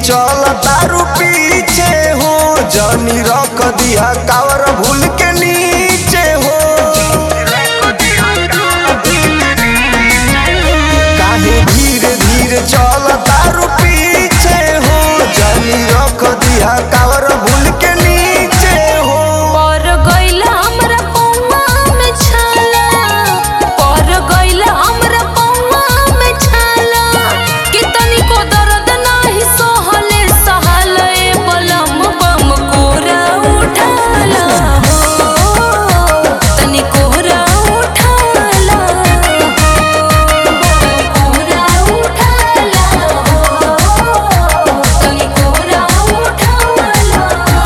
चल तारू पीछे हो जनी रख दिया कावर भूल के नीचे हो काहे धीरे धीरे चल तारू पीछे हो जनी रख दिया कावर भूल के नीचे हो पर गइला हमरा पौवा में छाला पर गइला हमरा पौवा में छाला कि तनिको दर्द नाही सहले सहले बलम बम कोरा उठाला हो तनि कोरा उठाला हो कोरा उठाला हो तनि कोरा उठाला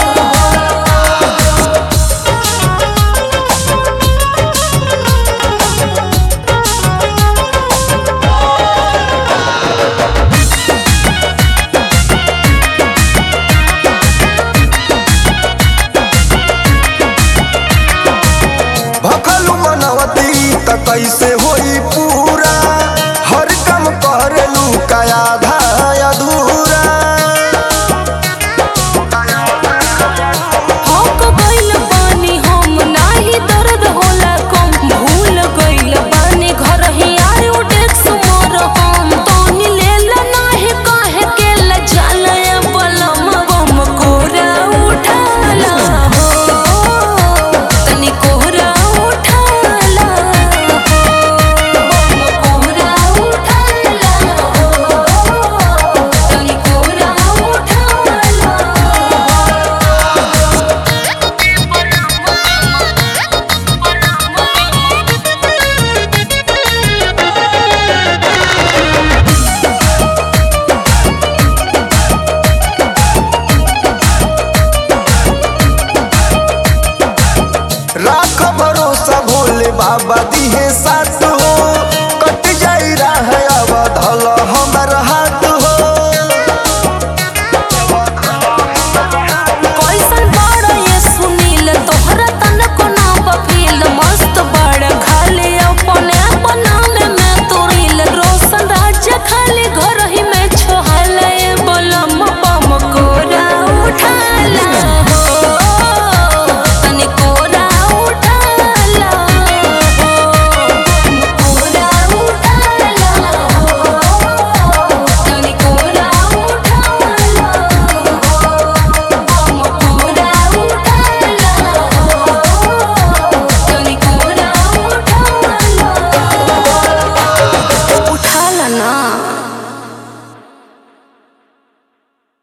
भखलू मनवती त कैसे होई पूरा हर काम करेलू का आधा अधूरा हक गइल बानी हम नाही दर्द होला कम भूल गइल बानी घर ही आयो डेक्स मोर हम तोनी लेला नाही काहे के लजाला बलम बम कोरा उठाला हो तनी कोरा उठाला हो बम कोरा उठाला हो तनी कोरा उठाला राख भरोसा भोले बाबा दिहे सा